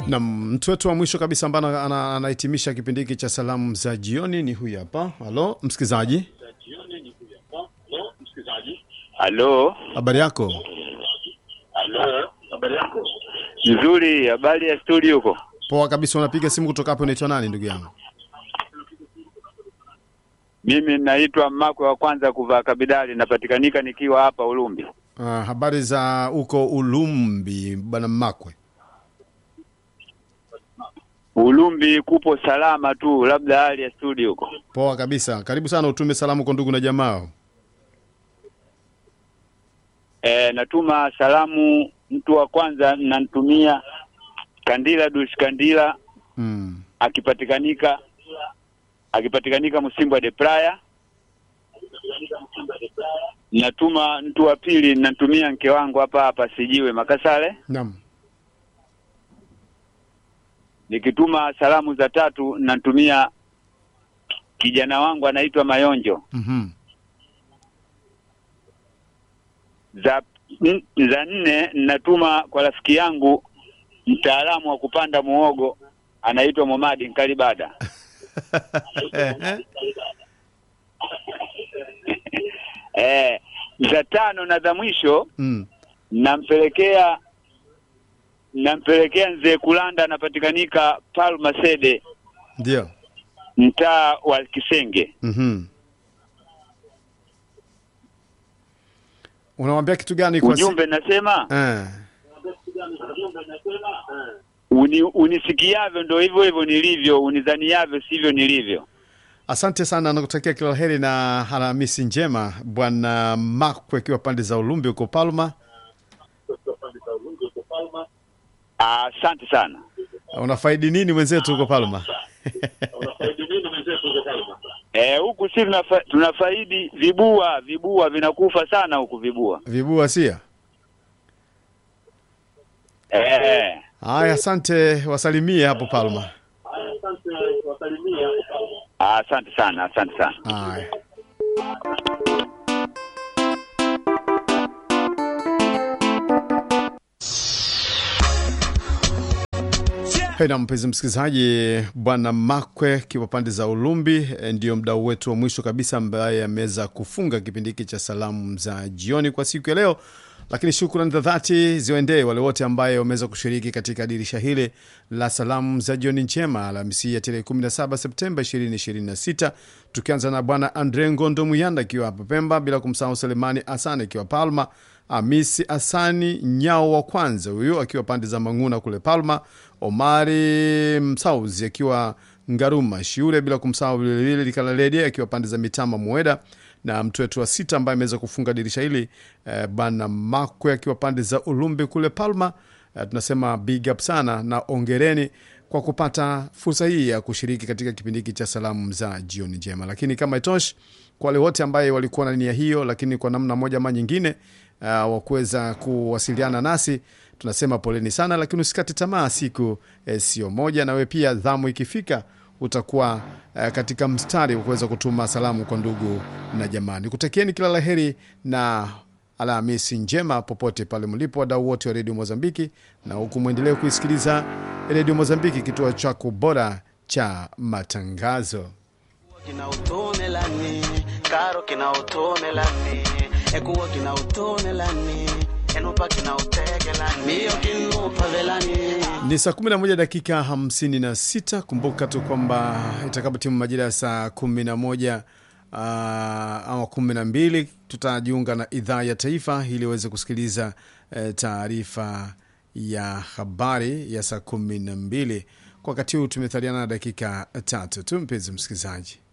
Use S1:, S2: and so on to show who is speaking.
S1: na mtu wetu wa mwisho kabisa ambaye ana- anahitimisha kipindi hiki cha salamu za jioni ni huyu hapa. Halo msikilizaji,
S2: Halo,
S1: habari yako?
S2: nzuri. Habari ya studio huko?
S1: Poa kabisa. Unapiga simu kutoka hapo, unaitwa nani ndugu yangu?
S2: Mimi naitwa Makwe wa kwanza kuvaa kabidali, napatikanika nikiwa hapa Ulumbi.
S1: Uh, habari za huko Ulumbi bwana Makwe?
S2: Ulumbi kupo salama tu, labda hali ya studio huko.
S1: Poa kabisa, karibu sana, utume salamu kwa ndugu na jamaa.
S2: E, natuma salamu. Mtu wa kwanza namtumia Kandila Dush Kandila
S1: Mm.
S2: akipatikanika akipatikanika Msimbwa de Praya. Natuma mtu wa pili natumia mke wangu hapa hapa Sijiwe Makasale.
S1: Naam.
S2: Nikituma salamu za tatu natumia kijana wangu anaitwa Mayonjo.
S1: Mhm.
S2: Za n- za nne natuma kwa rafiki yangu mtaalamu wa kupanda muogo anaitwa Momadi Nkalibada. Eh, za tano na za mwisho
S1: Mm.
S2: nampelekea nampelekea mzee Kulanda anapatikanika Palma Sede
S1: Ndio.
S2: mtaa wa Kisenge.
S1: Mhm. Unamwambia kitu gani kwa si-
S2: Ujumbe nasema
S1: Eh.
S2: uni, unisikiavyo ndo hivyo hivyo nilivyo, unidhaniavyo sivyo nilivyo.
S1: Asante sana, nakutakia kila la heri na Alhamisi njema bwana Makwe, akiwa pande za Ulumbi huko Palma.
S2: Asante sana.
S1: Unafaidi nini mwenzetu huko Palma?
S2: Eh, huku si tunafa, tunafaidi vibua, vibua vinakufa sana huku vibua.
S1: Vibua sia.
S2: Eh,
S1: Haya, asante, wasalimie hapo Palma.
S2: asante sana, asante sana.
S1: Haya. Hey, na mpenzi msikilizaji, bwana Makwe kiwa pande za Ulumbi eh, ndio mdau wetu wa mwisho kabisa ambaye ameweza kufunga kipindi hiki cha salamu za jioni kwa siku ya leo, lakini shukrani za dhati ziwaendee wale wote ambaye wameweza kushiriki katika dirisha hili la salamu za jioni njema Alhamisi ya tarehe 17 Septemba 2026, tukianza na bwana Andre Ngondo Muyanda akiwa hapa Pemba, bila kumsahau Selemani Asani akiwa Palma, Amisi Asani Nyao wa kwanza huyu akiwa pande za Mang'una kule Palma, Omari Msauzi akiwa Ngaruma Shiure, bila kumsahau vilevile Likalaledi akiwa pande za Mitama Mueda, na mtu wetu wa sita ambaye ameweza kufunga dirisha hili eh, bana Makwe akiwa pande za Ulumbi kule Palma. Eh, tunasema big up sana na ongereni kwa kupata fursa hii ya kushiriki katika kipindi hiki cha salamu za jioni njema. Lakini kama itoshi, kwa wale wote ambaye walikuwa na nia hiyo, lakini kwa namna moja ama nyingine uh, wa kuweza kuwasiliana nasi tunasema poleni sana, lakini usikate tamaa, siku eh, sio moja, nawe pia dhamu ikifika utakuwa eh, katika mstari wa kuweza kutuma salamu kwa ndugu na jamani. Kutakieni kila laheri na Alhamisi njema popote pale mlipo, wadau wote wa redio Mozambiki, na huku mwendelee kuisikiliza redio Mozambiki, kituo chako bora cha matangazo.
S3: kina utone lani karo kina utone lani ekuwa kina utone lani enupa kina utege lani mio kinupa velani
S1: Ni saa 11 dakika 56. Kumbuka tu kwamba itakapotimu majira ya saa 11 uh, ama 12 tutajiunga na idhaa ya taifa ili uweze kusikiliza uh, taarifa ya habari ya saa 12. Kwa wakati huu tumethaliana na dakika tatu tu, mpenzi msikilizaji.